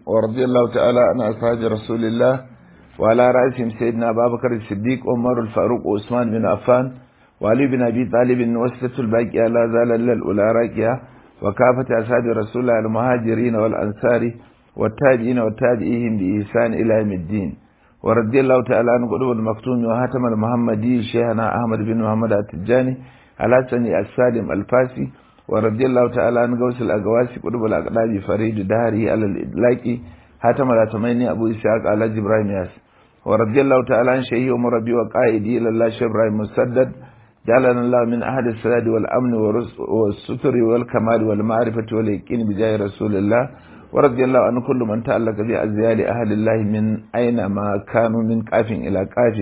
ورضي الله تعالى عن أصحاب رسول الله وعلى رأسهم سيدنا أبا بكر الصديق عمر الفاروق وعثمان بن عفان وعلي بن أبي طالب وسلة الباقية لا زال الأولى راكية وكافة أصحاب رسول الله المهاجرين والأنصار والتابعين والتابعيهم بإحسان إلى يوم الدين ورضي الله تعالى عن قلوب المكتوم وهاتم المحمدي شيخنا أحمد بن محمد التجاني على سني السالم الفاسي ورضي الله تعالى عن غوث الأقواسي قلوب الأقلاب فريد دهري على الإدلاكي هاتم الأتميني أبو إسحاق على جبراهيم ياس ورضي الله تعالى عن شيخي ومربي وقائدي إلى الله شيخ إبراهيم مسدد جعلنا الله من أهل السلاد والأمن والستر والكمال والمعرفة واليقين بجاه رسول الله ورضي الله عن كل من تعلق بأزيال أهل الله من أين ما كانوا من قاف إلى قاف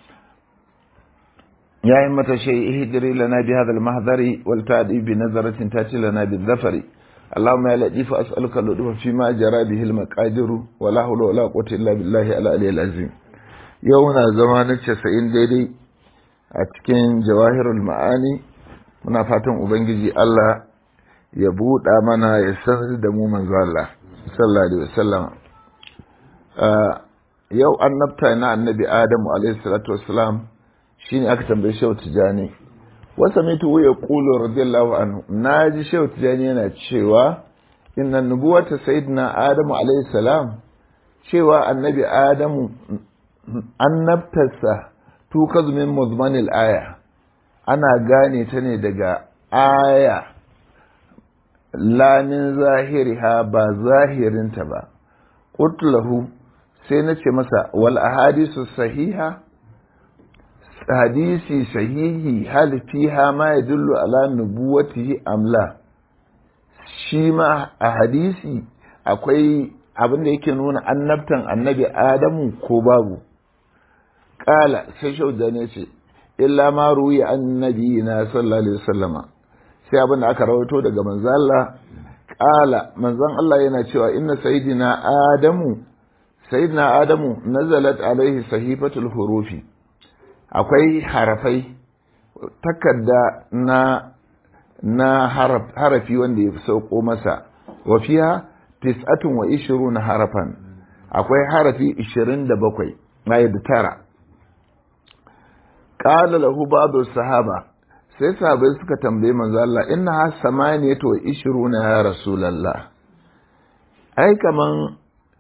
يا إمة شيء اهدري لنا بهذا المحضر والتعدي بنظرة تأتي لنا بالظفر اللهم يا لطيف أسألك اللطف فيما جرى به المقادر ولا حول ولا قوة إلا بالله العلي العظيم يومنا زمان 90 daidai a cikin jawahirul ma'ani muna fatan ubangiji Allah ya buɗa mana ya sanar da mu manzo Allah sallallahu alaihi wasallam yau annabta na annabi Adamu alaihi salatu wassalam shine aka tambaye Shehu Tijani wasa mitu ya qulu radiyallahu anhu naji Shehu Tijani yana cewa inna nubuwata sayyidina Adamu alaihi salam cewa annabi Adamu annabtarsa tukazu min muzmanil aya ana gane ta ne daga aya lamin zahiriha ba zahirinta ba qutlahu sai na ce masa wal ahadisu sahiha hadisi sahihi hal fiha ma yadullu ala nubuwatihi amla shi ma a hadisi akwai abin da yake nuna annabtan annabi adamu ko babu kala sai shauda ne ce illa ma ruwi annabi na sallallahu alaihi wasallama sai abin da aka rawaito daga manzon Allah kala manzon Allah yana cewa inna sayyidina adamu sayyidina adamu nazalat alaihi sahifatul hurufi akwai harafai takarda na na harafi wanda ya sauko masa wa fiha tis'atun wa ishiruna harafan akwai harafi ishirin da bakwai da tara qala lahu ba'du sahaba sai sahabai suka tambaye manzo Allah inna ha samaniyatu wa ishiruna ya rasulullah ai kaman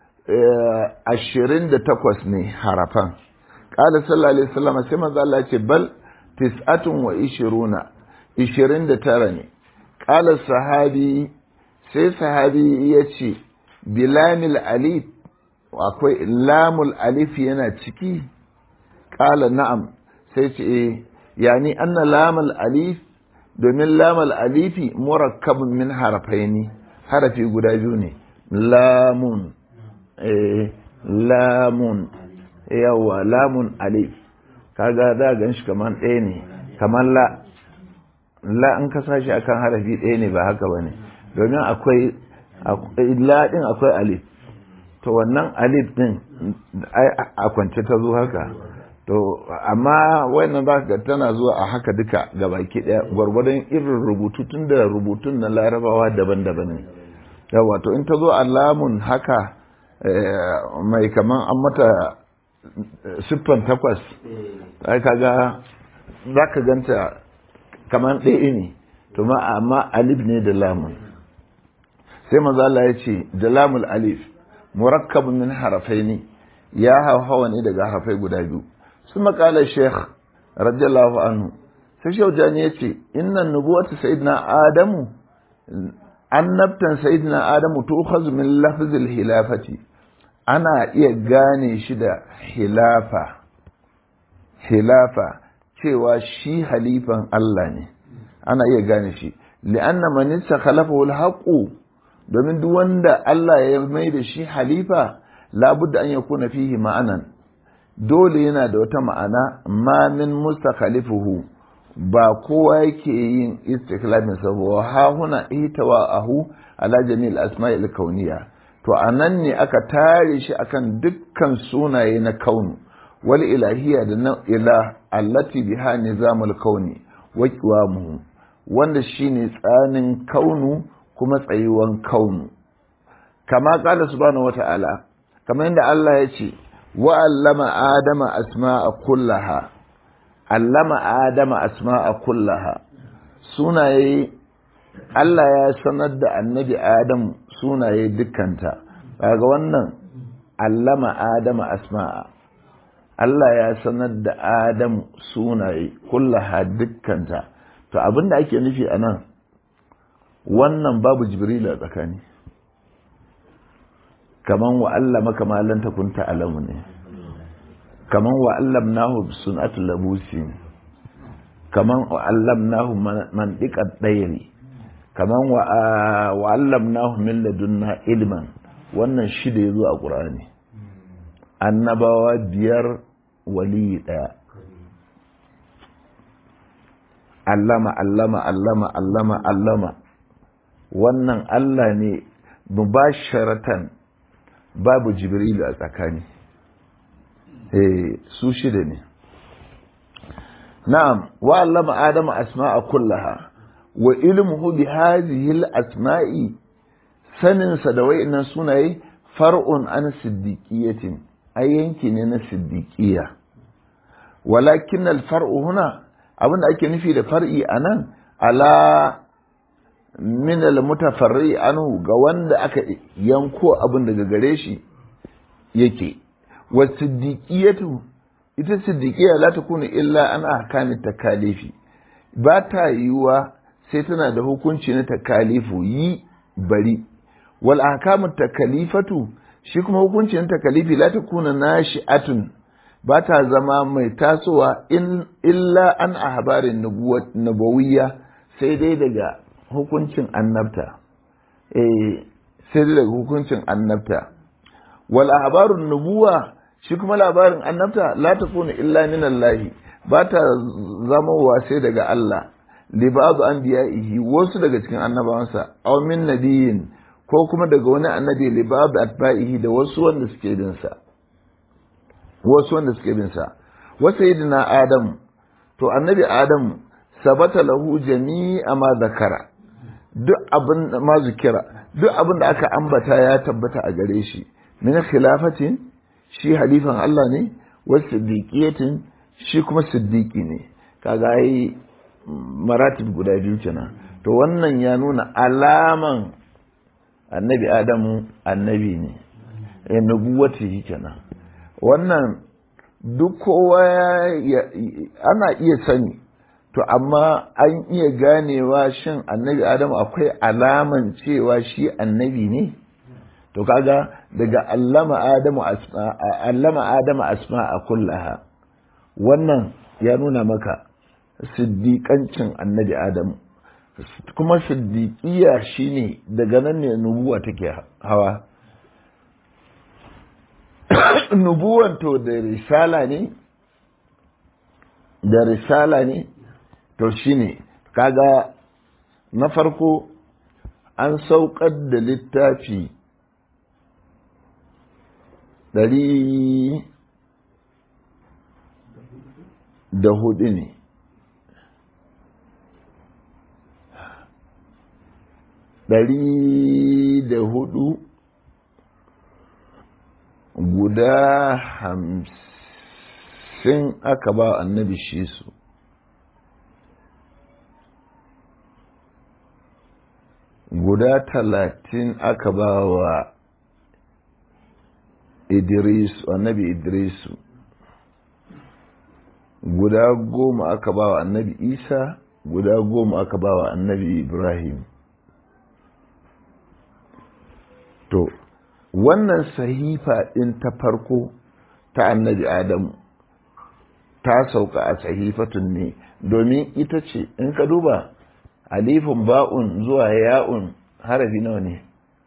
ashirin da takwas ne harafan qala sallallahu alaihi wasallam sai manzo Allah ce bal tis'atun wa ishiruna ishirin da tara ne qala sahabi sai sahabi ya ce bilamil alif akwai lamul alif yana ciki qala na'am sai ce eh yani anna lamal alif domin lamal alifi murakkabun min harafaini harafi guda biyu ne lamun eh lamun yawa lamun alif kaga za gan shi kaman ɗaya ne kaman la la in ka sashi akan harafi ɗaya ne ba haka bane domin akwai la din akwai alif to wannan alif din a kwance ta zo haka to amma wannan za ka tana zuwa a haka duka ga baki ɗaya gwargwadon irin rubutu tun da rubutun na larabawa daban-daban ne yawa to in ta zo alamun haka mai kaman an mata siffan takwas ai kaga za ka ganta kaman ɗaya ne to ma amma alif ne da lamun sai maza Allah ya ce da lamul alif murakkabun min harafai ne ya hawa ne daga harafai guda biyu su makala sheikh radiyallahu anhu sai shaujani ya ce innan nubuwatu sayyidina adamu annabtan sayyidina adamu tukhaz min lafzil hilafati ana iya gane shi da hilafa hilafa cewa shi halifan Allah ne ana iya gane shi li'anna man istakhalafahu al domin duk wanda Allah ya mai da shi halifa labudda an yakuna fihi ma'anan dole yana da wata ma'ana ma min mustakhalifuhu ba kowa yake yin istikhlafin sa wa ha huna ihtawa ahu ala jami'il asma'il kauniyya to anan ne aka tare shi akan dukkan sunaye na kaunu wal ilahiyya da na ilah allati biha nizamul kauni wa qiwamuhu wanda shine tsanin kaunu kuma tsayuwan kaunu kama qala subhanahu wata'ala kamar yadda Allah ya ce wa allama adama asma'a kullaha allama adama asma'a kullaha sunaye Allah ya sanar da annabi Adam sunaye dukkanta kaga wannan allama adama asma'a Allah ya sanar da Adam sunaye kullaha dukkanta to abinda ake nufi a nan wannan babu jibril a tsakani kaman wa allama kamalan takunta alamu ne kaman wa allamnahu sun'atul labusi kaman wa allamnahu mantiqat dayri kaman wa allamnahu min ladunna ilman wannan shida yazo a qur'ani annabawa biyar wali daya allama allama allama allama allama wannan Allah ne mubasharatan babu jibrilu a tsakani eh su shida ne na'am wa allama adama asma'a kullaha wa ilmuhu bi hadhihi al-asma'i sanin sa da wayannan sunaye far'un an siddiqiyatin ai yanki ne na siddiqiya walakin al-far'u huna abinda ake nufi da far'i anan ala min al-mutafarri anhu ga wanda aka yanko abin daga gare shi yake wa siddiqiyatu ita siddiqiya la takunu illa an ahkami takalifi ba ta yiwa sai tana da hukunci na takalifu yi bari wal ahkamu takalifatu shi kuma hukunci na takalifi la takuna nashi'atun ba ta zama mai tasowa in illa an ahbarin nubawiyya sai dai daga hukuncin annabta eh sai dai daga hukuncin annabta wal ahbarun nubuwa shi kuma labarin annabta la takunu illa min Allah ba ta zama wa sai daga Allah li ba'd anbiya'ihi wasu daga cikin annabawansa aw min nabiyin ko kuma daga wani annabi li ba'd atba'ihi da wasu wanda suke bin sa wasu wanda suke bin sa wa sayyidina adam to annabi adam sabata lahu jami'a ma zakara duk abin ma zikira duk abin da aka ambata ya tabbata a gare shi min khilafatin shi halifan Allah ne wa siddiqiyatin shi kuma siddiqi ne kaga ai maratib guda biyu kenan to wannan ya nuna alaman annabi adamu annabi ne ya nubuwati kenan wannan duk kowa ana iya sani to amma an iya ganewa shin annabi adamu akwai alaman cewa shi annabi ne to kaga daga allama adamu asma allama adamu asma a kullaha wannan ya nuna maka siddiƙancin annabi adamu kuma siddiƙiya shine daga nan ne nubuwa take hawa nubuwan to da risala ne da risala ne to shine kaga na farko an saukar da littafi ɗari da hudu ne ɗari da hudu guda hamsin aka ba annabi shi su guda talatin aka ba wa idris annabi idrisu guda goma aka ba wa annabi isa guda goma aka ba wa annabi ibrahim to wannan sahifa ɗin ta farko ta annabi adamu ta sauka a sahifatun ne domin ita ce in ka duba alifin ba'un zuwa ya'un harafi nawa ne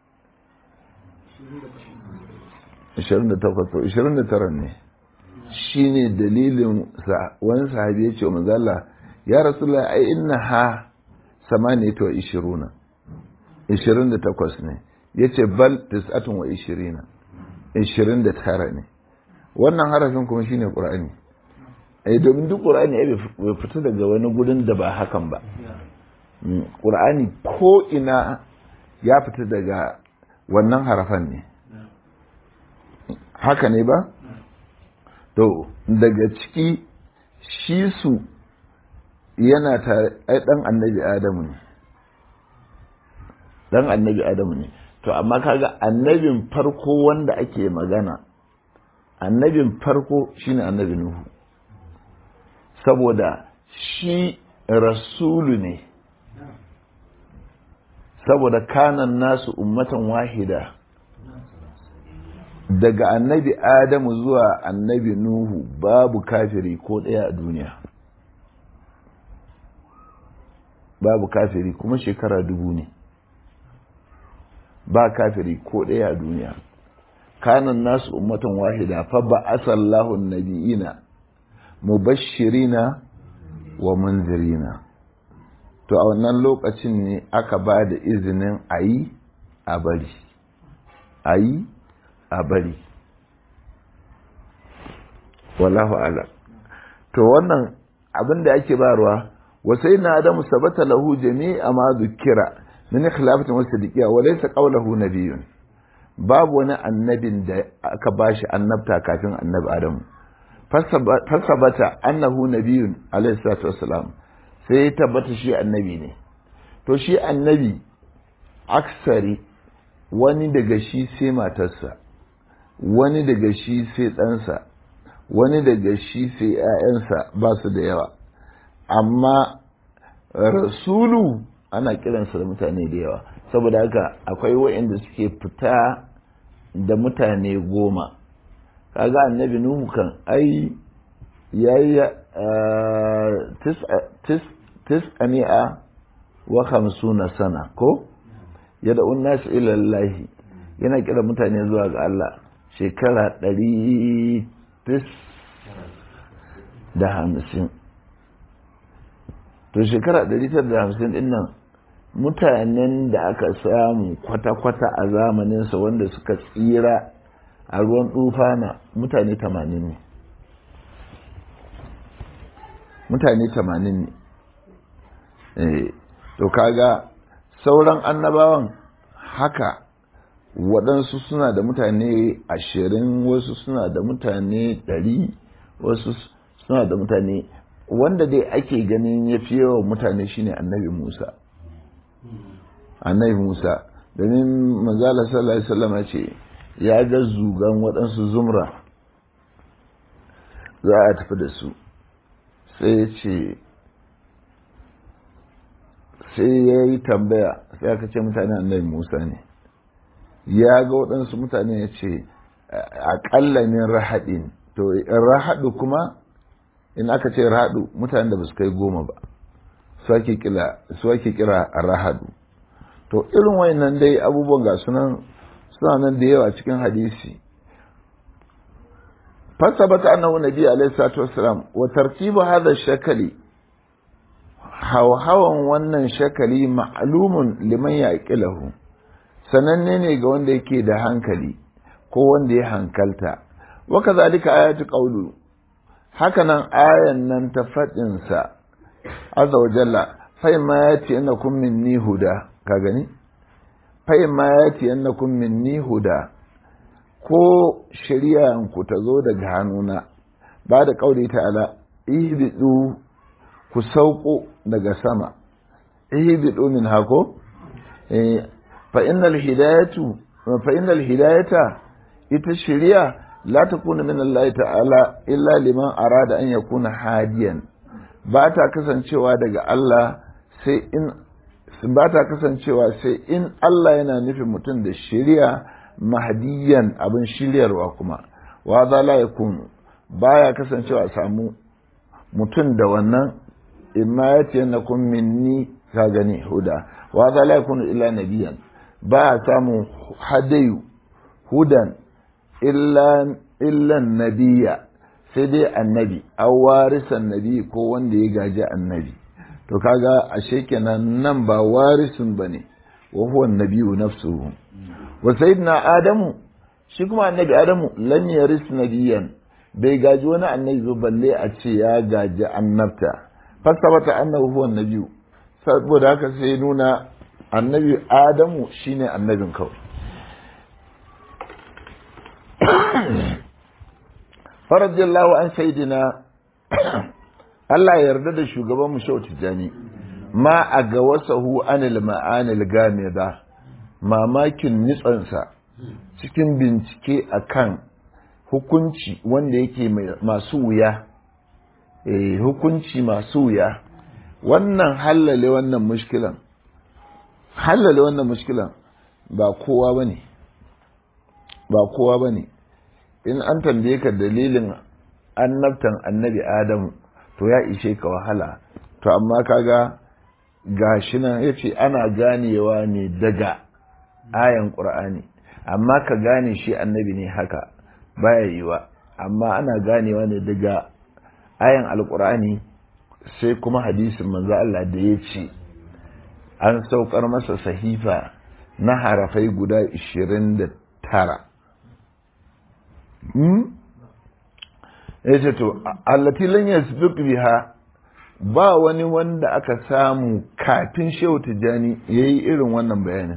28 29 ne shi ne dalilin wani sahabi ya ce wa manzala ya rasulullah ai inna ha samaniyatu wa ishiruna 28 ne ya ce bal tis'atun wa ishirina 29 ne wannan harafin kuma shine qur'ani ai domin duk qur'ani ai bai fita daga wani gudun da ba hakan ba qur'ani ko ina ya fita daga wannan harafan ne haka ne ba to daga ciki shi su yana tare ai dan annabi adamu ne dan annabi adamu ne to amma kaga annabin farko wanda ake magana annabin farko shine annabi nuhu saboda shi rasulu ne saboda kanan nasu ummatan wahida daga annabi adamu zuwa annabi nuhu babu kafiri ko ɗaya a duniya babu kafiri kuma shekara dubu ne ba kafiri ko ɗaya a duniya kanan nasu ummatan wahida fa ba asallahu nabiyina mubashirina wa munzirina to a wannan lokacin ne aka ba da izinin a yi a bari a yi a bari wallahu ala to wannan abin da ake barwa wasai na adamu sabata lahu jami'a ma zukira min khilafatin wasu dikiya wa laysa qawluhu nabiyyun babu wani annabin da aka bashi annabta kafin annabi adamu fasabata annahu nabiyyun alayhi salatu wassalam sai ya tabbata shi annabi ne to shi annabi aksari wani daga shi sai matarsa wani daga shi sai ɗansa wani daga shi sai ‘ya'yansa ba su da yawa amma rasulu ana kiransa da mutane da yawa saboda haka akwai wa'inda suke fita da mutane goma kaga annabi nuhu kan ai yayi tis'ani'a wa hamsuna sana ko yadda nasu ilallahi yana kira mutane zuwa ga Allah shekara ɗari tis da hamsin to shekara ɗari tis da hamsin ɗin nan mutanen da aka samu kwata-kwata a zamaninsa wanda suka tsira a ruwan tufana mutane tamanin ne mutane tamanin ne to kaga sauran annabawan haka waɗansu suna da mutane ashirin wasu suna da mutane ɗari wasu suna da mutane wanda dai ake ganin ya fi yawan mutane shine annabi musa annabi musa domin manzala sallallahu alaihi wasallam ce ya ga zugan waɗansu zumra za a tafi da su sai ya ce sai ya yi tambaya sai aka ce mutane annabi musa ne ya ga waɗansu mutane ya ce aƙalla min rahaɗin to rahaɗu kuma in aka ce rahaɗu mutane da ba su kai goma ba su ake kira rahaɗu to irin wayannan dai abubuwan ga sunan suna nan da yawa cikin hadisi fasabata annahu nabi alaihi salatu wassalam wa tartibu hadha shakali hawan wannan shakali ma'lumun liman yaqilahu sananne ne ga wanda yake da hankali ko wanda ya hankalta wa kadhalika ayatu qawlu hakanan ayan nan ta fadin sa azza wa jalla fa ma yati annakum minni huda ka gani fa ma yati annakum minni huda ko shari'anku ta zo daga hannuna ba da ƙauri ta'ala ihbidu ku sauko daga sama ihbidu min hako fa innal hidayatu fa innal hidayata ita shari'a la takuna min Allah ta'ala illa liman arada an yakuna hadiyan ba ta kasancewa daga Allah sai in ba ta kasancewa sai in Allah yana nufin mutum da shari'a mahdiyan abin shiryarwa kuma wa za la yakun baya kasancewa samu mutum da wannan imma ya ce na kun minni ka gani huda wa za la yakun illa nabiyan ba samu hadayu hudan illa illa nabiya sai dai annabi aw warisan nabi ko wanda ya gaji annabi to kaga ashe kenan nan ba warisun bane wa huwa nabiyu nafsuhu wa sayyidina adamu shi kuma annabi adamu lam yaris nabiyan bai gaji wani annabi ba balle a ce ya gaji annabta fasabata annahu huwa nabiyu saboda haka sai nuna annabi adamu shine annabin kawai faradiyallahu an sayidina Allah ya yarda da shugaban mu Shehu Tijani ma a ga wasahu anil ma'anil gamida mamakin nitsansa cikin bincike akan hukunci wanda yake masu wuya eh hukunci masu wuya wannan hallale wannan mushkilan hallale wannan mushkilan ba kowa bane ba kowa bane in an tambaye ka dalilin annabtan annabi adamu to ya ishe ka wahala to amma kaga gashi nan yace ana ganewa ne daga ayan qur'ani amma ka gane shi annabi ne haka baya yiwa amma ana ganewa ne daga ayan alqur'ani sai kuma hadisin manzo Allah da ya ce an saukar masa sahifa na harafai guda 29 ya ce to allati lan yasbiq biha ba wani wanda aka samu kafin shehu tijani yayi irin wannan bayanin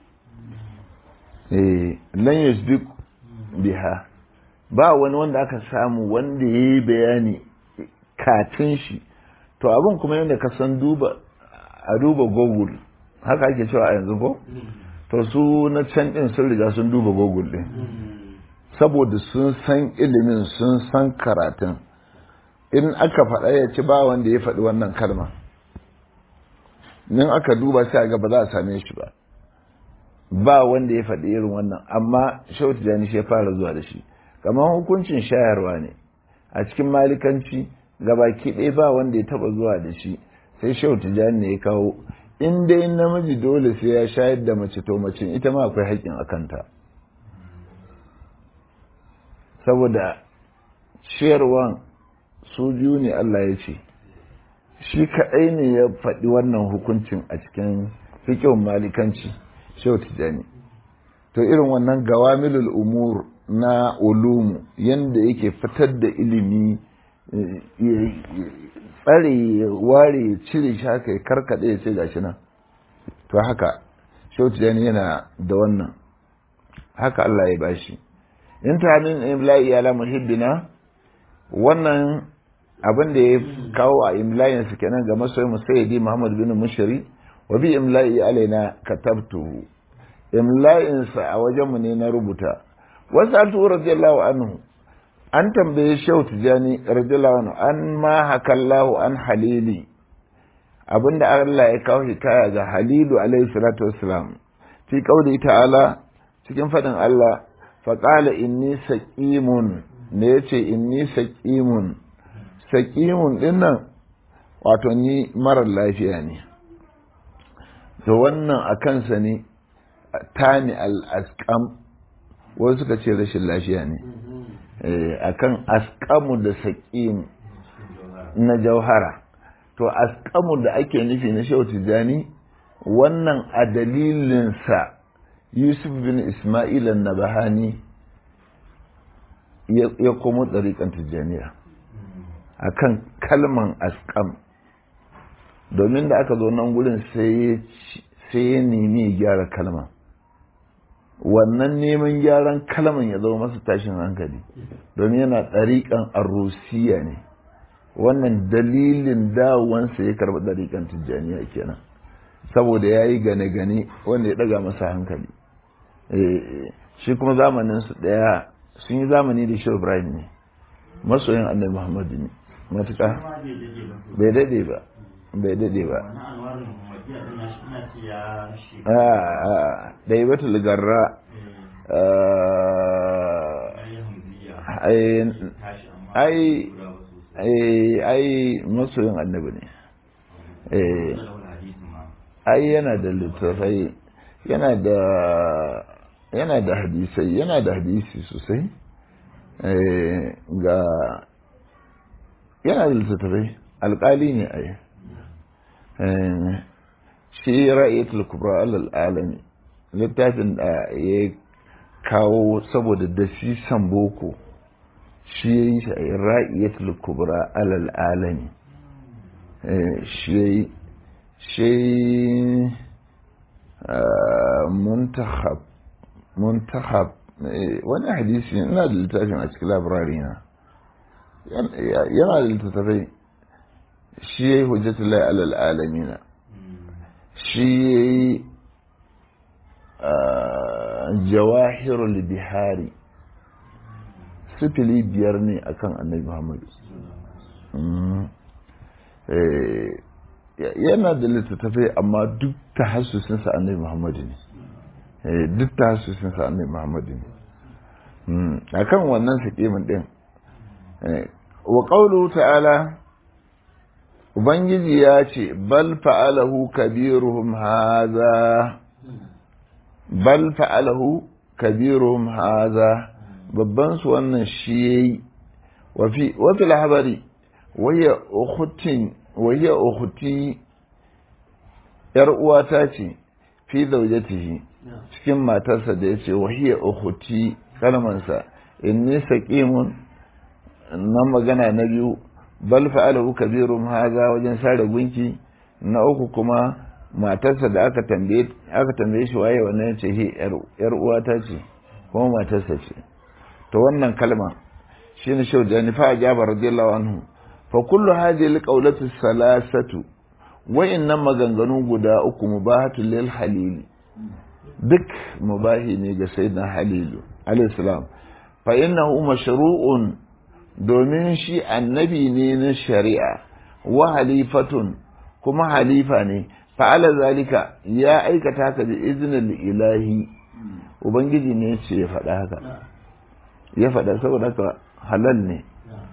eh lan yasbiq biha ba wani wanda aka samu wanda yayi bayani kafin shi to abin kuma yadda ka san duba a duba google haka ake cewa a yanzu ko to su na can din sun riga sun duba google din saboda sun san ilimin sun san karatun in aka faɗa ya ci ba wanda ya faɗi wannan kalma in aka duba sai ga ba za a same shi ba ba wanda ya faɗi irin wannan amma shau tijani shi ya fara zuwa da shi kamar hukuncin shayarwa ne a cikin malikanci gabaki ɗaya ba wanda ya taɓa zuwa da shi sai shau tijani ne ya kawo in dai namiji dole sai ya shayar da mace to mace ita ma akwai haƙƙin a kanta saboda ciyarwan su biyu ne Allah ya ce shi kaɗai ne ya faɗi wannan hukuncin a cikin fikin malikanci shehu tijani to irin wannan gawamilul umur na ulumu yanda yake fitar da ilimi tsare ware ya cire shi haka ya karkaɗe ya ce gashi nan to haka shehu tijani yana da wannan haka Allah ya bashi in ta min imla'i ala muhibbina wannan abin da ya kawo a imla'in su kenan ga masoyin musayyidi Muhammad bin Mushri wa bi imla'i alaina katabtu imla'in sa a wajen mu ne na rubuta wasu radiyallahu anhu an tambaye Shehu Tijani radiyallahu anhu an ma hakallahu an halili abinda Allah ya kawo hikaya ga Halilu alaihi salatu wassalam fi qauli ta'ala cikin fadin Allah faƙala inni saƙimun da ya ce inni saƙimun saƙimun ɗinnan wato ni marar lafiya ne da wannan a kansa ne tani al'askam wasu suka ce rashin lafiya ne a kan askamu da saƙim na jauhara to askamu da ake nufi na shehu tijjani wannan a dalilinsa yusuf bin ismail nabahani ya komo ɗariƙan tijjaniya a kan kalman askam domin da aka zo nan gurin sai ya nemi gyara kalman wannan neman gyaran kalman ya zama masa tashin hankali domin yana ɗariƙan arusiya ne wannan dalilin dawowansa ya karɓi ɗariƙan tijjaniya kenan saboda ya yi gane-gane wanda ya ɗaga masa hankali shi kuma zamaninsu ɗaya sun yi zamani da shi ibrahim ne masoyin annabi muhammadu ne matuƙa bai daɗe ba bai daɗe ba ɗaya bata ligarra ai ai masoyin annabi ne ai yana da littattafai yana da yana da hadisai yana da hadisi sosai ga yana da littattafai alƙali ne a yi shi ra'ayatul kubra alal alami littafin da ya kawo saboda dasisan boko shi ya yi shi a yi ra'ayatul kubra alal alami shi ya yi shi muntakhab muntakhab wani hadisi ina da littafin a cikin labirari na yana da littattafai shi ya yi hujjatullahi alal alamina shi ya yi jawahirul bihari sifili biyar ne akan annabi muhammadu yana da littattafai amma duk ta hasusinsa annabi muhammadu ne duk ta hasusinsa annabi muhammadu ne a kan wannan sakimin ɗin wa ƙaulu ta'ala ubangiji ya ce bal fa'alahu kabiruhum haza bal fa'alahu kabiruhum haza babban su wannan shi yayi wa fi labari waya ukhutin waya ukhuti yar uwata ce fi zaujatihi cikin matarsa da yace wahiya ukhuti kalmansa inni saqimun nan magana na biyu bal fa'alahu kabirum haza wajen sare gunki na uku kuma matarsa da aka tambaye aka tambaye shi waye wannan yace hi yar uwata ce kuma matarsa ce to wannan kalma shine shau da fa ajaba radiyallahu anhu fa kullu hadhihi alqawlatu salasatu wa innan maganganu guda uku mubahatu lil halil duk mubahi ne ga sayyidina halilu alayhi salam fa innahu mashru'un domin shi annabi ne na shari'a wa halifatun kuma halifa ne fa'ala zalika ya aikata haka da izinin ilahi ubangiji ne ce ya faɗa haka ya faɗa saboda haka halal ne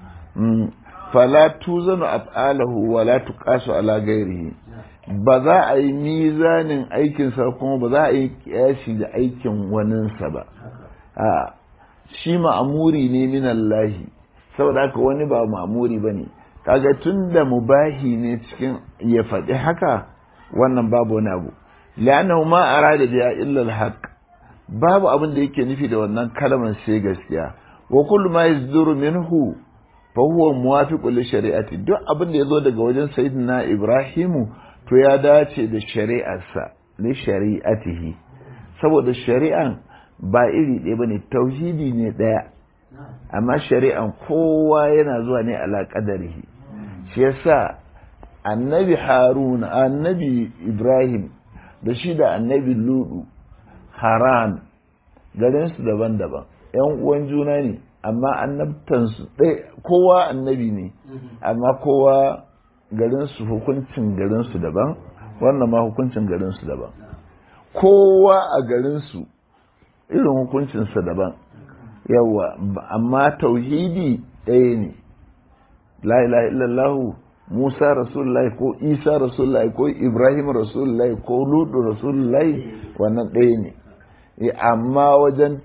fala tuzanu af'alahu wa la tuqasu ala ghairihi ba za a yi mizanin aikinsa kuma ba za a yi kiyashi da aikin waninsa ba a shi ma'amuri ne min Allahi saboda haka wani ba ma'amuri ba ne kaga tun da mubahi ne cikin ya faɗi haka wannan babu wani abu la'annahu ma arada biya illa al babu abin da yake nufi da wannan kalmar sai gaskiya wa kullu ma yazduru minhu fa huwa muwafiqun li shari'ati duk abin da yazo daga wajen sayyidina ibrahimu to ya dace da shari'arsa li shari'atihi saboda shari'an ba iri ɗaya bane tauhidi ne ɗaya amma shari'an kowa yana zuwa ne ala qadarihi shi yasa annabi harun annabi ibrahim da shi da annabi ludu haran garinsu daban-daban yan uwan juna ne amma annabtansu ɗaya kowa annabi ne amma kowa garinsu hukuncin garinsu daban wannan ma hukuncin garinsu daban kowa a garinsu irin hukuncinsa daban yawa amma tauhidi ɗaya ne la ilaha illallahu Musa Rasulullahi ko Isa Rasulullahi ko Ibrahim Rasulullahi ko Ludu Rasulullahi wannan ɗaya ne amma wajen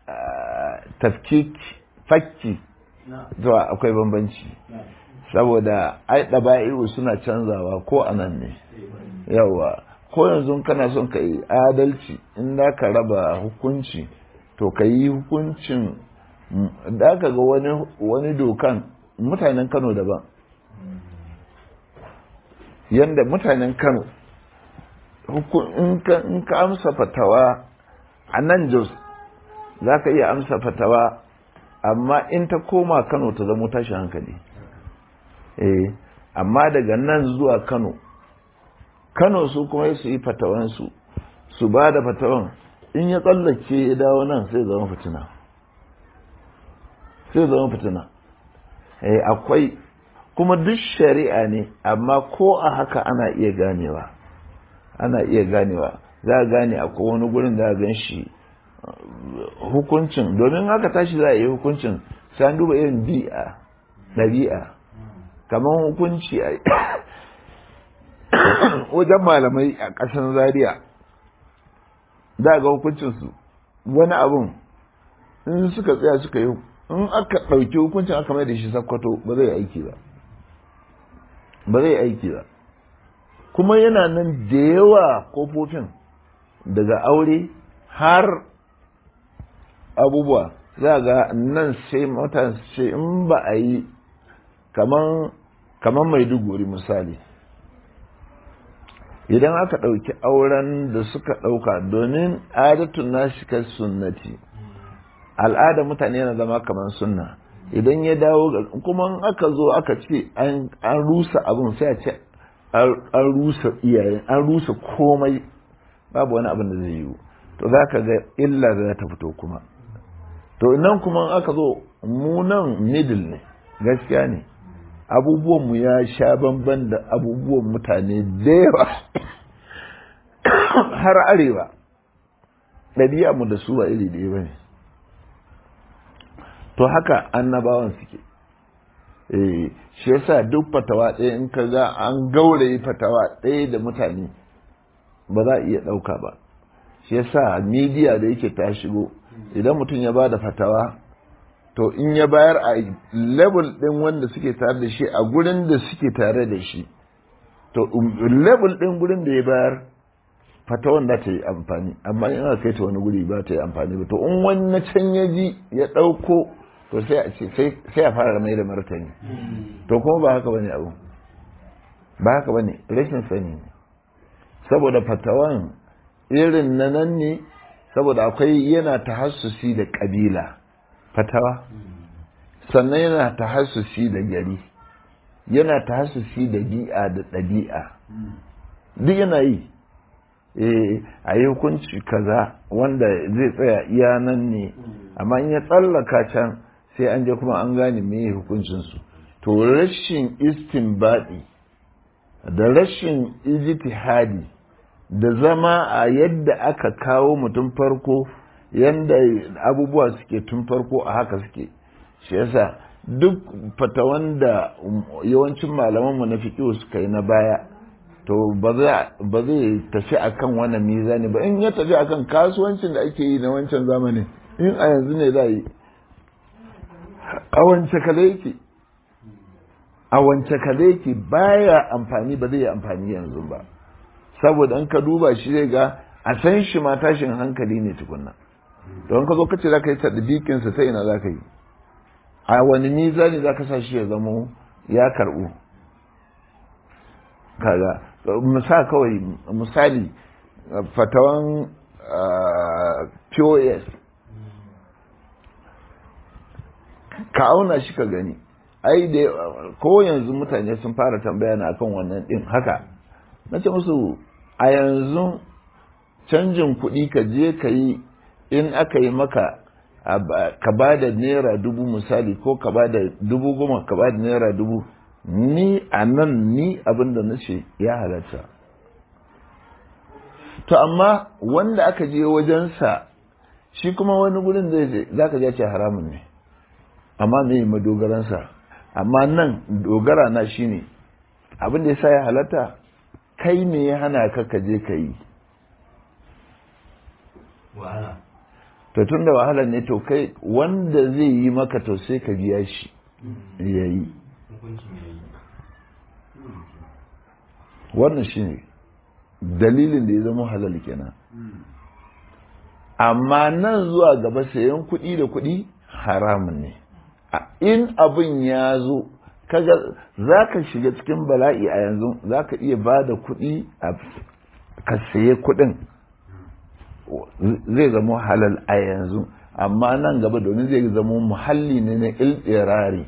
tafkik fakki zuwa akwai bambanci saboda ai ɗaba'iru suna canzawa ko anan ne yawa ko yanzu kana son ka yi adalci in da ka raba hukunci to ka yi hukuncin da ka ga wani dokan mutanen kano daban yadda mutanen kano in ka amsa fatawa a nan jos za ka iya amsa fatawa amma in ta koma kano ta zama tashin hankali eh amma daga nan zuwa kano kano su kuma su yi fatawansu su ba da fatawan in ya tsallake ya dawo nan sai zama fitina sai zama fitina eh akwai kuma duk shari'a ne amma ko a haka ana iya ganewa ana iya ganewa za a gane akwai wani gurin da gan shi hukuncin domin haka tashi za a yi hukuncin sai an duba irin bi'a ɗabi'a kamar hukunci a wajen malamai a ƙasar zaria za ga hukuncinsu wani abun in suka tsaya suka yi in aka ɗauki hukuncin aka mai da shi sakkwato ba zai aiki ba ba zai aiki ba kuma yana nan da yawa kofofin daga aure har abubuwa za ga nan sai mutane ce in ba a yi kaman maiduguri misali idan aka ɗauki auren da suka ɗauka domin adatun nashi kai sunnati al'ada mutane yana zama kamar sunna idan ya dawo kuma aka zo aka ce an rusa abin sai a ce an rusa iyayen an rusa komai babu wani abin da zai yiwu to za ka ga illa da ta fito kuma to nan kuma aka zo mu nan middle ne gaskiya ne abubuwanmu ya sha bamban da abubuwan mutane da yawa har arewa ɗabi'a mu da su ba iri ɗaya ba ne to haka annabawan suke eh shi yasa duk fatawa ɗaya in ka ga an gauraye fatawa ɗaya da mutane ba za a iya ɗauka ba shi yasa midiya da yake ta shigo idan mutum ya ba da fatawa to in ya bayar a level ɗin wanda suke tare da shi a gurin da suke tare da shi to level ɗin gurin da ya bayar fatawan da ta yi amfani amma in aka kai ta wani guri ba ta yi amfani ba to in wani na can ya ji ya ɗauko to sai a ce sai a fara mai da martani to kuma ba haka bane abu ba haka bane rashin sani ne saboda fatawan irin na nan ne saboda akwai yana tahassusi da kabila fatawa sannan yana tahassusi da gari yana tahassusi da bi'a da ɗabi'a duk yana yi a yi hukunci kaza wanda zai tsaya iya nan ne amma in ya tsallaka can sai an je kuma an gane me hukuncinsu to rashin istinbadi da rashin ijtihadi da zama a yadda aka kawo mutum farko yadda abubuwa suke tun farko a haka suke shi yasa duk fatawan da yawancin malamanmu na fiƙiyo suka yi na baya to ba zai tafi akan wannan mizani ba in ya tafi akan kasuwancin da ake yi na wancan zamanin in a yanzu ne za yi a wance kale yake a wance kale yake baya amfani ba zai yi amfani yanzu ba saboda in ka duba shi zai ga a san shi ma tashin hankali ne tukunna don ka zo ka ce za ka yi tadbikinsa ta ina za ka yi a wani mizani za ka sa shi ya zamo ya karɓu kaga musa kawai misali fatawan pos ka auna shi ka gani ai da ko yanzu mutane sun fara tambaya na akan wannan din haka na ce musu a yanzu canjin kuɗi ka je ka yi in aka yi maka ka ba da naira dubu misali ko ka ba da dubu goma ka ba da naira dubu ni a nan ni abin da na ce ya halatta to amma wanda aka je wajensa shi kuma wani gurin zai je za ka ce haramun ne amma me madogaransa amma nan dogara na shi ne abin da ya sa ya halatta kai me ya hana ka ka je ka yi wahala to tun da wahala ne to kai wanda zai yi maka to sai ka biya shi ya yi hukuncin ya yi wannan shi ne dalilin da ya zama halal kenan amma nan zuwa gaba sayan kuɗi da kuɗi haramun ne A- in abin ya zo kaga za ka shiga cikin bala'i a yanzu za ka iya ba da kuɗi a ka saye kuɗin zai zama halal a yanzu amma nan gaba domin zai zama muhalli ne na ilɗirari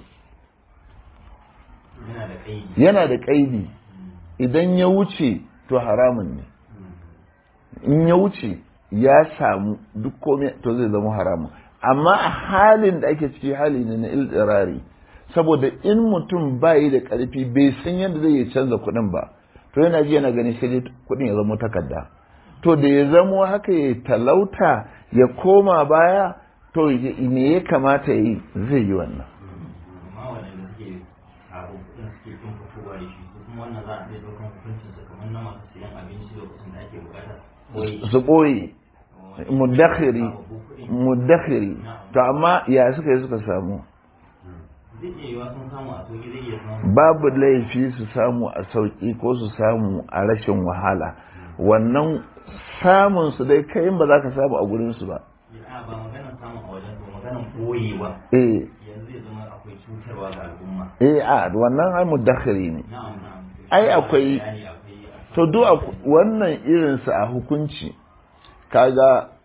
yana da kaidi yana da ƙaidi idan ya wuce to haramun ne in ya wuce ya samu duk komai to zai zama haramun amma a halin da ake ciki hali ne na ildirari saboda in mutum bayi da ƙarfi bai san yadda zai iya canza kuɗin ba to yana ji yana gani sai dai kuɗin ya zama takarda to da ya zamo haka ya talauta ya koma baya to me ya kamata ya yi zai yi wannan amma waɗanda suke sabo kuɗin suke tun fitowa da shi su kuma wannan za a iya ɗaukan hukuncin su kamar na masu siyan abinci lokacin da ake bukata ko su ɓoye mudakhiri mudakhiri to amma ya suka yi suka samu zai iya yiwa sun samu a soki zai iya samu babu laifi su samu a sauƙi ko su samu a rashin wahala wannan samun su dai kai ba za ka samu a gurin su ba a ba maganar samun a wajen ba maganar koyewa eh yanzu zai zama akwai cutarwa ga al'umma eh a wannan ai mudakhiri ne na'am na'am Ai, akwai- bayani akwai to duk a- wannan irin su a hukunci kaga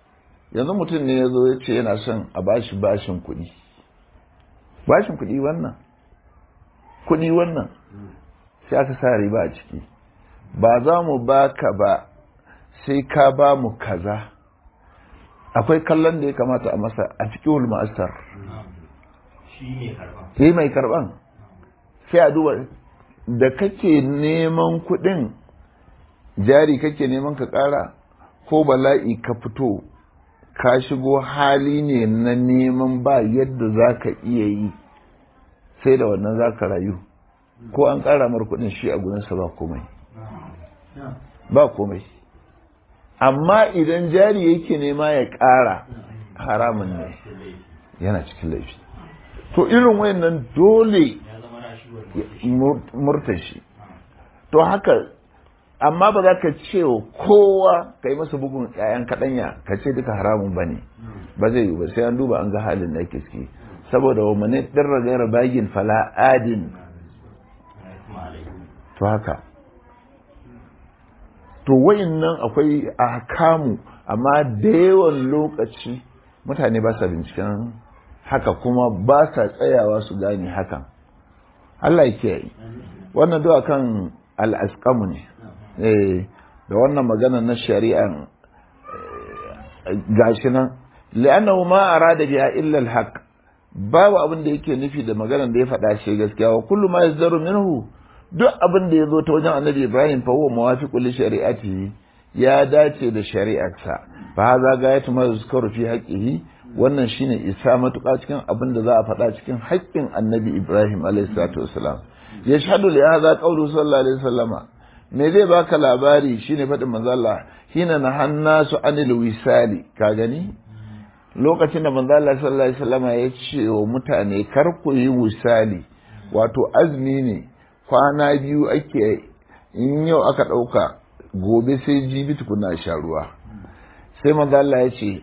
yanzu mutum ne ya zo ya ce yana son a bashi bashin kuɗi bashin kuɗi wannan kuɗi wannan sai aka sa riba a ciki ba za mu baka ba sai ka ba mu kaza akwai kallon da ya kamata a masa a cikin ma'asar shi ne karban sai mai karban sai a duba da kake neman kuɗin jari kake neman ka ƙara ko bala'i ka fito ka shigo hali ne na neman ba yadda za ka iya yi sai da wannan za ka rayu ko an ƙara mar kuɗin shi a gudunsa ba komai ba komai amma idan jari yake nema ya ƙara haramun ne yana cikin laifi to irin wayannan dole ya zama rashuwar murtashi to haka amma ba za ka ce wa kowa ka yi masa bugun 'ya'yan kaɗanya ka ce duka haramun ba ne ba zai yi ba sai an duba an ga halin da ake ciki saboda wa mane ɗirra gaira bagin fala adin to haka to nan akwai ahkamu amma da yawan lokaci mutane ba sa binciken haka kuma ba sa tsayawa su gane hakan Allah ya kiyaye wannan duwa kan al'askamu ne eh da wannan magana na shari'an gashi nan li'annahu ma arada biha illa al-haq babu abin da yake nufi da maganar da ya faɗa shi gaskiya wa kullu ma yazdaru minhu duk abin da ya zo ta wajen annabi ibrahim fa huwa muwafiqu li shari'atihi ya dace da shari'arsa fa hadha gayatu ma yuzkaru fi haqqihi wannan shine isa matuƙa cikin abin da za a faɗa cikin haƙƙin annabi ibrahim alayhi salatu wasalam yashhadu li hadha qawlu sallallahu alaihi wasallama me zai baka labari shine faɗin manzo Allah hina nahannasu anil wisali ka gani lokacin da manzo Allah sallallahu alaihi wasallama ya ce wa mutane kar ku yi wisali wato azumi ne kwana biyu ake in yau aka ɗauka gobe sai jibi tukuna sha ruwa sai manzo Allah ya ce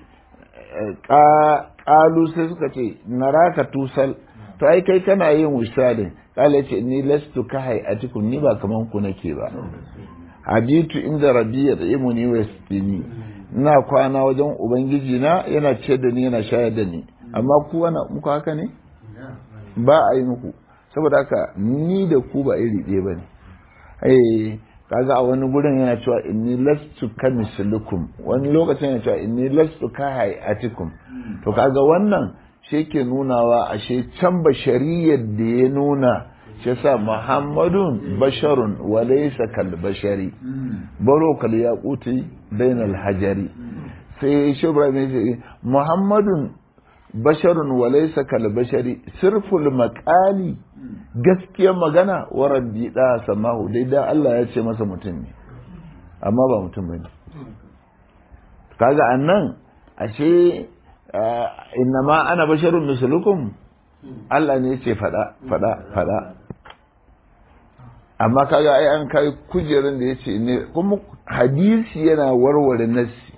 ƙalu sai suka ce naraka tusal to ai kai kana yin wisalin kala ce ni lastu ka hayatikum ni ba kaman ku nake ba habitu inda rabbi ya tsaye ni wa yasqini ina kwana wajen ubangiji na yana ce da ni yana shayar da ni amma ku wana muku haka ne ba a yi muku saboda haka ni da ku ba iri ɗaya bane eh kaga a wani gurin yana cewa inni lastu ka mislukum wani lokacin yana cewa inni lastu ka hayatikum to kaga wannan shi ke nunawa ashe can bashariyar da ya nuna shi sa muhammadun basharun wa laysa kal bashari baro kal yaquti bainal hajari sai shi ibrahim ya ce muhammadun basharun wa laysa kal bashari sirful maqali gaskiyar magana wa rabbi da samahu dai da Allah ya ce masa mutum ne amma ba mutum bane kaga annan ashe innama ana basharun mislukum Allah ne ce fada fada fada amma kaga ai an kai kujerin da yace ne kuma hadisi yana warware nassi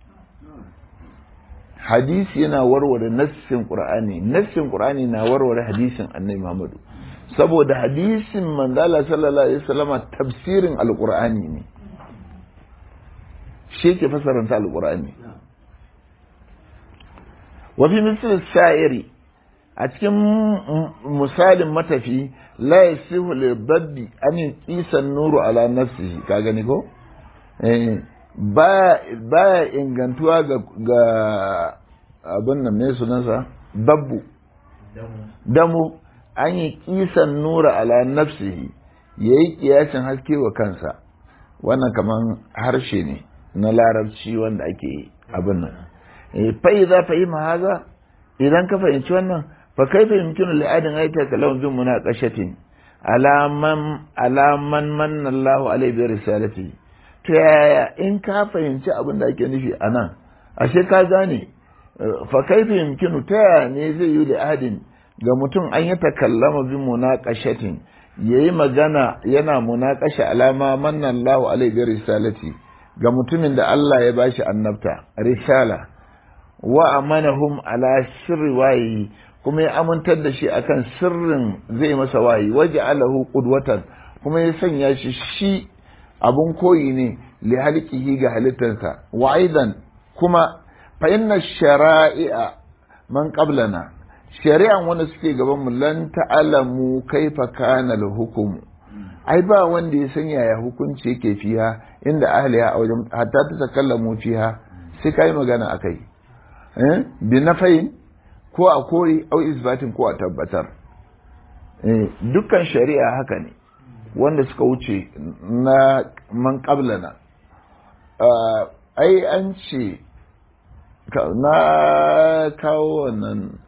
hadisi yana warware nassin qur'ani nassin qur'ani na warware hadisin annabi Muhammadu saboda hadisin manzala sallallahu alaihi wasallama tafsirin alqur'ani ne shi ke fasaranta alqur'ani wafi misal sa'iri a cikin misalin matafi la yasihu lil babbi an qisan nuru ala nafsihi ka gani ko eh ba ba ingantuwa ga ga abin nan ne sunansa babbu damu an yi kisan nura ala nafsihi yayi kiyasin haske wa kansa wannan kaman harshe ne na larabci wanda ake abin nan fai za fahima haza idan ka fahimci wannan fa kai fahimkinu li'adin aita kalam bin munaqashatin alaman alaman manna Allah alaihi bi risalati to yaya in ka fahimci abin da ake nufi anan ashe ka gane fa kai fahimkinu ta yaya ne zai yi li'adin ga mutum an yi takallama bi munaqashatin yayi magana yana munaqasha alama manna Allah alaihi bi risalati ga mutumin da Allah ya bashi annabta risala wa amanahum ala sirri wayi kuma ya amintar da shi akan sirrin zai masa wayi waje alahu qudwatan kuma ya sanya shi shi abun koyi ne li halqihi ga halittarsa wa aidan kuma fa inna shara'i'a man qablana shari'an wanda suke gaban mu lan ta'lamu kaifa kana al-hukm ai ba wanda ya san yaya hukunci yake fiha inda ahliya a wajen hatta ta takallamu fiha sai kai magana akai eh bi nafayin ko a kori au isbatin ko a tabbatar eh dukkan shari'a haka ne wanda suka wuce na man qablana ai an ce na kawo wannan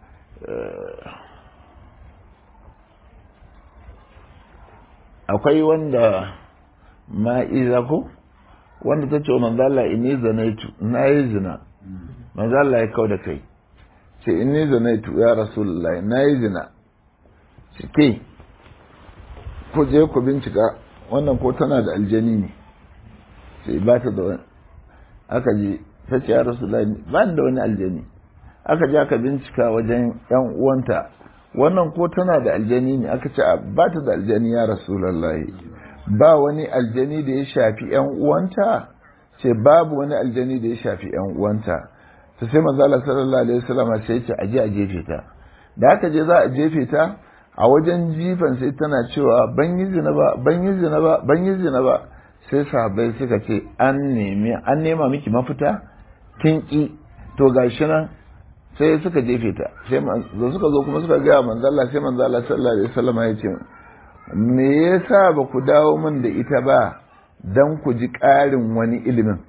akwai wanda ma'iza ko wanda ta ce wa manzala ini zanaitu na yi zina manzala ya kau da kai ce ini zanaitu ya rasulullah na yi zina ce ke ku je ku bincika wannan ko tana da aljani ne sai ba ta da wani aka je ta ce ya rasulullah ba da wani aljani aka je aka bincika wajen yan uwanta wannan ko tana da aljani ne aka ce ba ta da aljani ya rasulullahi ba wani aljani da ya shafi yan uwanta ce babu wani aljani da ya shafi yan uwanta ta sai manzo Allah sallallahu alaihi wasallam sai ce aje a jefe ta da aka je za a jefe ta a wajen jifan sai tana cewa ban yi zina ba ban yi zina ba ban yi zina ba sai sahabbai suka ce an nemi an nema miki mafita kin ki to gashi nan sai suka jefe ta sai da suka zo kuma suka gaya manzala sai manzala sallallahu alaihi wasallam ya ce me yasa ba ku dawo min da ita ba dan ku ji ƙarin wani ilimin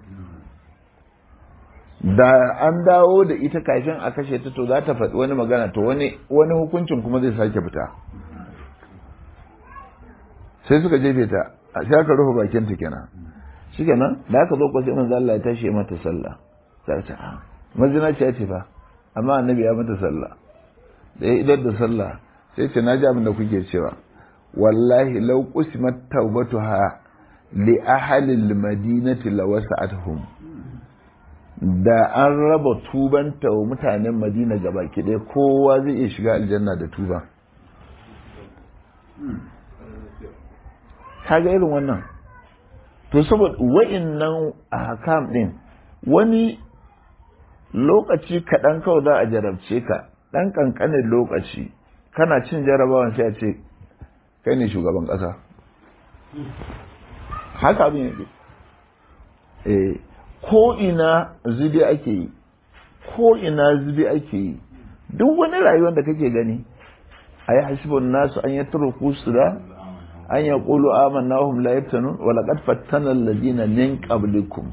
da an dawo da ita kafin a kashe ta to za ta faɗi wani magana to wani wani hukuncin kuma zai sake fita sai suka jefe ta sai aka rufe bakin ta kenan shikenan da aka zo ko sai manzo Allah ya tashi mata sallah sai ta mazina ce ce fa amma annabi ya mata sallah da ya idar da sallah sai ce na ji abin da kuke cewa wallahi law qusimat tawbatuha li ahli al-madinati lawasa'atuhum da an raba tubanta wa mutanen madina gaba ɗaya kowa zai iya shiga aljanna da tuba kaga irin wannan to saboda wa'innan ahkam din wani lokaci kaɗan kawai za a jarabce ka ɗan ƙanƙanin lokaci kana cin jarabawan sai a ce kai ne shugaban ƙasa haka abin yake eh ko ina zubi ake yi ko ina zubi ake yi duk wani rayuwar da kake gani a yi hasibin nasu an yi turku su da an ya ƙulu amanna hum la yaftanun wa laqad fattana alladhina min qablikum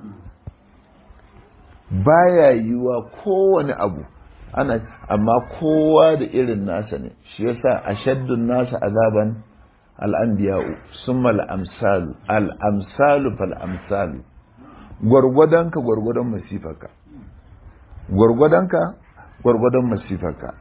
baya yiwa kowane abu ana amma kowa da irin nasa ne shi yasa ashaddun nasa azaban al'anbiya'u summa al'amsalu al'amsalu fal amsalu gwargwadonka gwargwadon masifarka gwargwadonka gwargwadon masifarka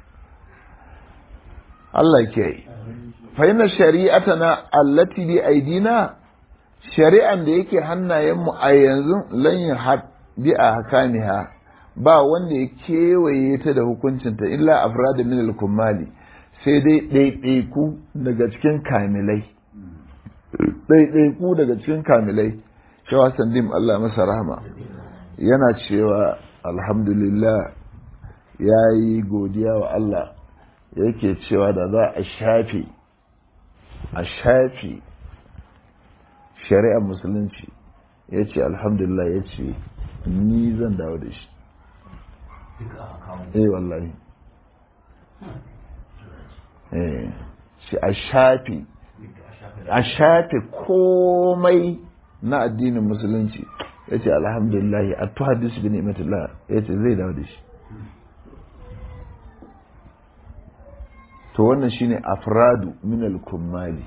Allah ke yi fa inna shari'atana allati bi aidina shari'an da yake hannayenmu a yanzu lan yahad bi a hakaniha ba wanda ya kewaye ta da hukuncinta illa afrada min al-kummali sai dai ɗaiɗaiku daga cikin kamilai ɗaiɗaiku daga cikin kamilai cewa sandim Allah masa rahama yana cewa alhamdulillah ya yi godiya wa Allah yake cewa da za a shafe a shafe shari'ar musulunci ya ce alhamdulillah ya ce ni zan dawo da shi eh wallahi eh shi a shafe a shafe komai na addinin musulunci ya ce alhamdulillah a tuhadis bin imatullah ya ce zai dawo da shi to wannan shine afradu min al-kummali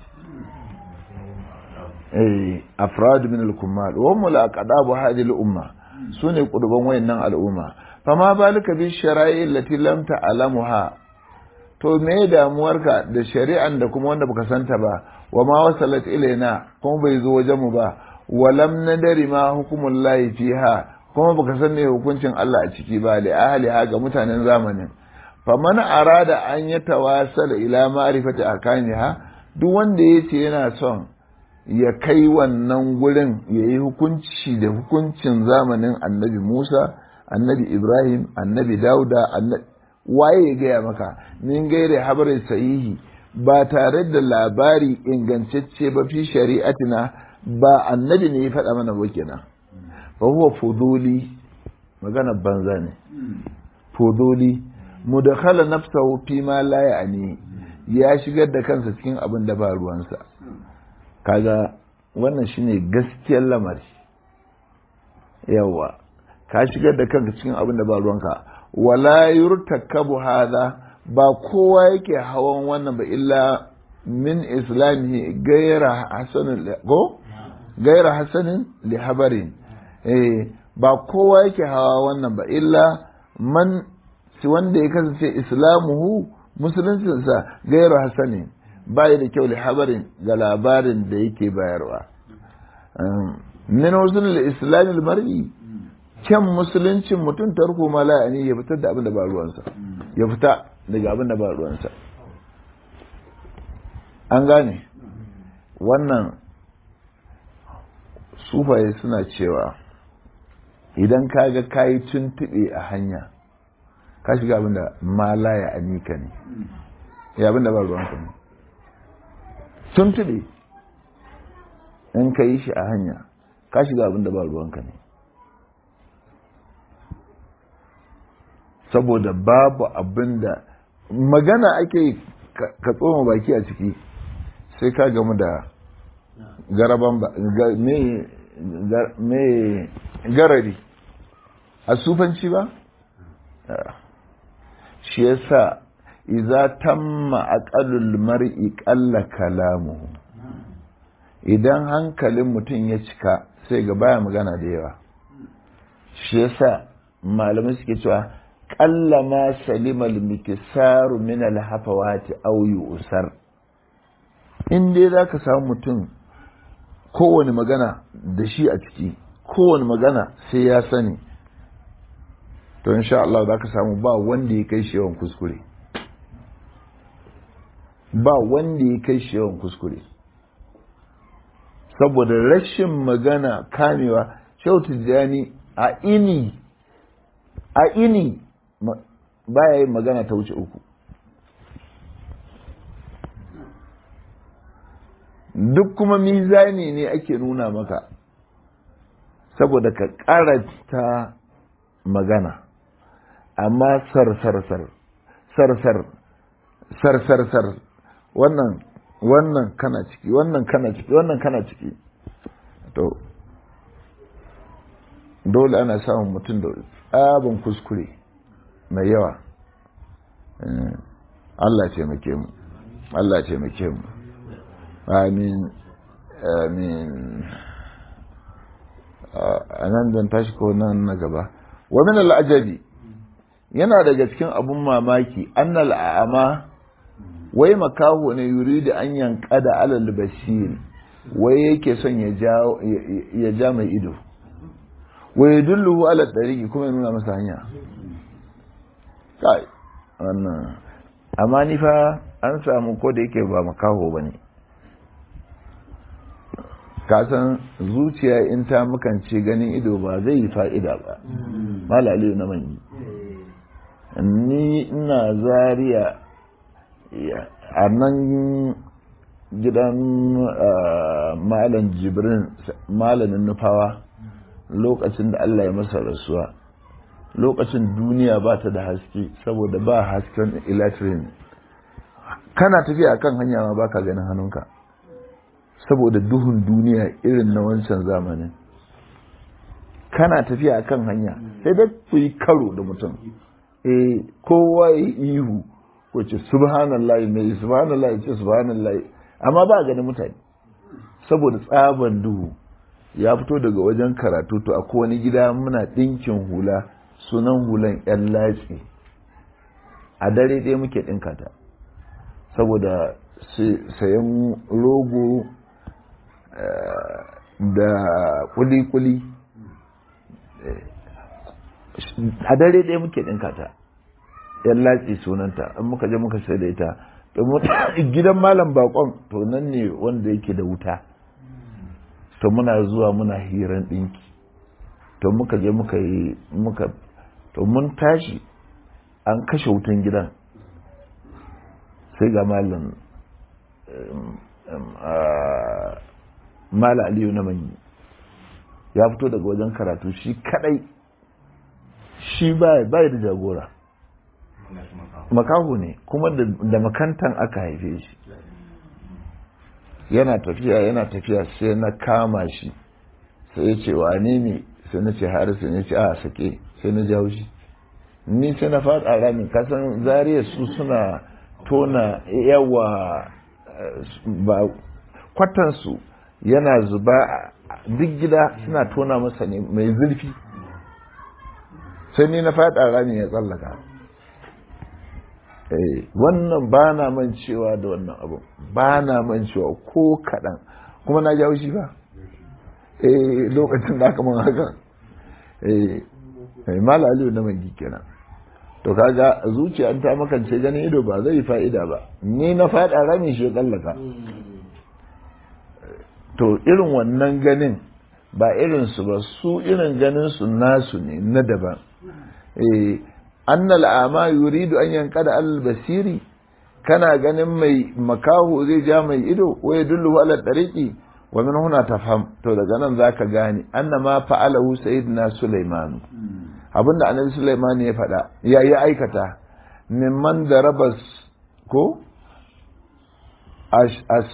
eh afradu min al-kummal wa hum al-aqdabu hadhihi al-umma sune kuduban wayannan al'umma fama balika bi shara'i allati lam ta'lamuha to me damuwarka da shari'an da kuma wanda baka santa ba wa ma wasalat ilaina kuma bai zo wajen mu ba wa lam nadari ma hukumul lahi fiha kuma baka san me hukuncin Allah a ciki ba li ahliha ga mutanen zamanin faman arada an ya tawasala ila ma'rifati akaniha duk wanda yace yana son ya kai wannan gurin ya yi hukunci da hukuncin zamanin annabi Musa annabi ibrahim annabi dauda waye ya gaya maka min gaire habarin sahihi ba tare da labari ingantacce ba fi shari'atina ba annabi ne ya faɗa mana ba kenan fa huwa fuduli magana banza ne fuduli mudakhala nafsahu fi ma la ya'ni ya shigar da kansa cikin abin da ba ruwansa kaga wannan shine gaskiyar lamari yawa ka shigar da kanka cikin abin da ba ruwanka wala yurtakabu hadha ba kowa yake hawan wannan ba illa min islamihi gaira hasanin ko gaira hasanin li habarin eh ba kowa yake hawa wannan ba illa man si wanda ya kasance islamuhu musuluncinsa gairu hasani ba da kyau li habarin ga labarin da yake bayarwa min husnul islamil mar'i kyan musuluncin mutum tarko ma la'ani ya fitar da abin da ba ruwansa ya fita daga abin da ba ruwansa an gane wannan sufaye suna cewa idan ka ga kayi tuntuɓe a hanya ka shiga abin da ma ya anika ne ya abin da ba ruwanka ne tuntuɓe in ka yi shi a hanya ka shiga abin da ba ruwanka ne saboda babu abin da magana ake ka tsoma baki a ciki sai ka gamu da garaban ba me garari a sufanci ba shi yasa iza tamma aqalul mar'i qalla kalamuhu idan hankalin mutum ya cika sai ga baya magana da yawa shi yasa malamai suke cewa qalla ma salimal mikisaru min al hafawati aw yusar in dai zaka samu mutum kowane magana da shi a ciki kowane magana sai ya sani to insha Allah za ka samu ba wanda ya kai shi yawan kuskure ba wanda ya kai shi yawan kuskure saboda rashin magana kamewa shau tijjani a ini a ini baya yin magana ta wuce uku duk kuma mizani ne ake nuna maka saboda ka karanta magana amma sar-sar-sar sar-sar sar-sar-sar wannan wannan kana ciki wannan kana ciki wannan kana ciki to dole ana samun mutum da tsabin kuskure mai yawa Allah ce muke mu Allah ce muke mu amin amin a nan zan tashi ko nan na gaba wa min al'ajabi yana daga cikin abun mamaki annal a'ama wai makaho ne yuridu an yanka da alal basir wai yake son ya ja ya ja mai ido wa yadulluhu ala tariqi kuma ya nuna masa hanya kai wannan amma ni fa an samu ko da yake ba makaho bane ka san zuciya in ta makance ganin ido ba zai yi fa'ida ba malali na manyi ni ina zariya a nan gidan malam jibrin malamin nufawa lokacin da Allah ya masa rasuwa lokacin duniya ba ta da haske saboda ba hasken electric kana tafiya kan hanya ma baka ganin hannunka saboda duhun duniya irin na wancan zamanin kana tafiya kan hanya sai da ku yi karo da mutum eh kowa yi ihu ko ce subhanallah mai subhanallah ce subhanallah amma ba ganin mutane saboda tsaban duhu ya fito daga wajen karatu to akwai wani gida muna ɗinkin hula sunan hulan yan latsi a dare ɗaya muke ɗinka ta saboda sayan rogo da kuli-kuli a dare ɗaya muke ɗinka ta yan latsi sunanta in muka je muka sai da ita gidan malam bakon to nan ne wanda yake da wuta to muna zuwa muna hiran ɗinki to muka je muka yi muka to mun tashi an kashe wutan gidan sai ga malam mala aliyu na manyi ya fito daga wajen karatu shi kadai shi ba da jagora makaho ne kuma da makantan aka haife shi yana tafiya yana tafiya sai na kama shi sai ya ce wane ne sai na ce harisu ne ce a sake sai na jawo shi ni sai na faɗa ramin kasan zariya su suna tona yawa ba kwatansu yana zuba duk gida suna tona masa ne mai zurfi sai ni na faɗa ramin ya tsallaka wannan ba na mancewa da wannan abu ba na mancewa ko kaɗan kuma na jawo shi ba eh lokacin da aka man haka eh mala aliyu na mangi kenan to kaga zuciya ta makance ganin ido ba zai fa'ida ba ni na faɗa rami shi tsallaka to irin wannan ganin ba irin su ba su irin ganin su nasu ne na daban eh annal ama yuridu an yankada al basiri kana ganin mai makaho zai ja mai ido wa yadullu ala tariqi wa min huna tafham to daga nan zaka gane annama fa'alahu sayyidina sulaiman abinda annabi sulaiman ya faɗa ya yi aikata mimman darabas ko as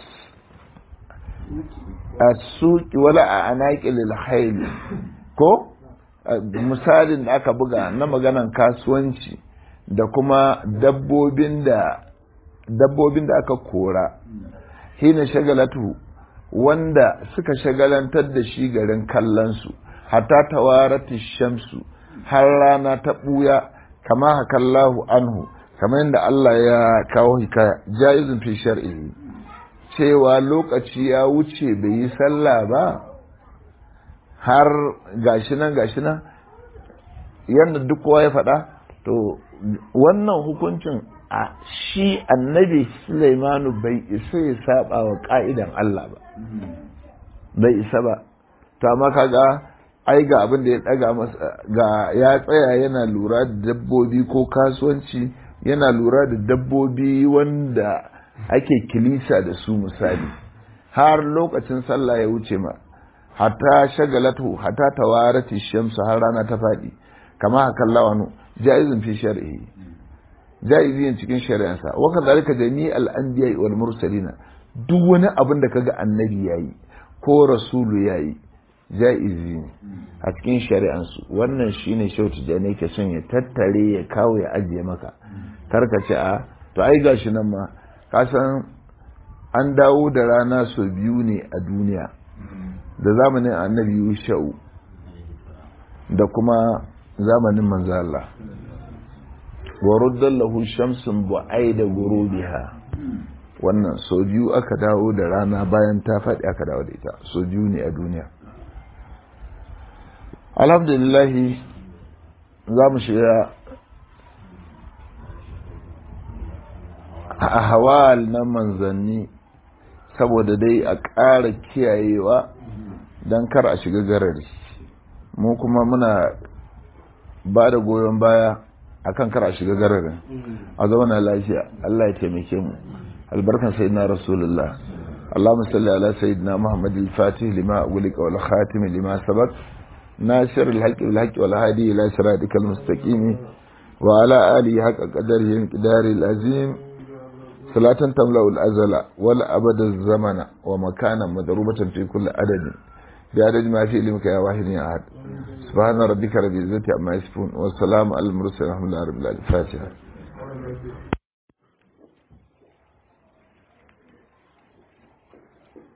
as-suqi wala a anaqil al ko misalin da aka buga na maganan kasuwanci da kuma dabbobin da dabbobin da aka kora hina shagalatu wanda suka shagalantar da shi garin kallonsu hatta tawarati shamsu har rana ta buya kama hakallahu anhu kamar yadda Allah ya kawo hikaya jaizun fi shar'i cewa lokaci ya wuce bai yi sallah ba har gashi nan gashi nan yadda duk kowa ya faɗa to wannan hukuncin a shi annabi Sulaimanu bai isa ya saba wa ka'idan Allah ba bai isa ba to amma kaga ai ga abin da ya daga masa ga ya tsaya yana lura da dabbobi ko kasuwanci yana lura da dabbobi wanda ake kilisa da su misali har lokacin sallah ya wuce ma hatta shagalatu hatta tawarati shamsu har rana ta faɗi kama hakan lawanu jaizun fi shar'i jaiziyin cikin shari'ansa wa kadhalika jami'al anbiya wal mursalina duk wani abin da kaga annabi yayi ko rasulu yayi jaizi ne a cikin shari'ansu wannan shine shautu da ne ke son ya tattare ya kawo ya ajiye maka karka ce a to ai gashi nan ma ka san an dawo da rana sau biyu ne a duniya da zamanin annabi yusha'u da kuma zamanin manzo Allah wa ruddan lahu shamsun bu'aida gurubiha wannan sau biyu aka dawo da rana bayan ta faɗi aka dawo da ita sau biyu ne a duniya alhamdulillah za mu shiga a hawal na manzanni saboda dai a ƙara kiyayewa don kar a shiga garari mu kuma muna ba da goyon baya akan kar a shiga gararin a zauna lafiya Allah ya taimake mu albarkan sayyidina rasulullah اللهم صل على سيدنا محمد الفاتح لما أغلق والخاتم لما سبق ناصر الحق بالحق والهادي إلى صراطك المستقيم وعلى آله حق قدره انقدار العظيم صلاة تملأ الأزل والأبد الزمن ومكانا مضروبة في كل عدد بعدد ما في علمك يا واحد يا أحد سبحان ربك رب العزة عما يصفون والسلام على المرسلين الحمد لله رب العالمين الفاتحة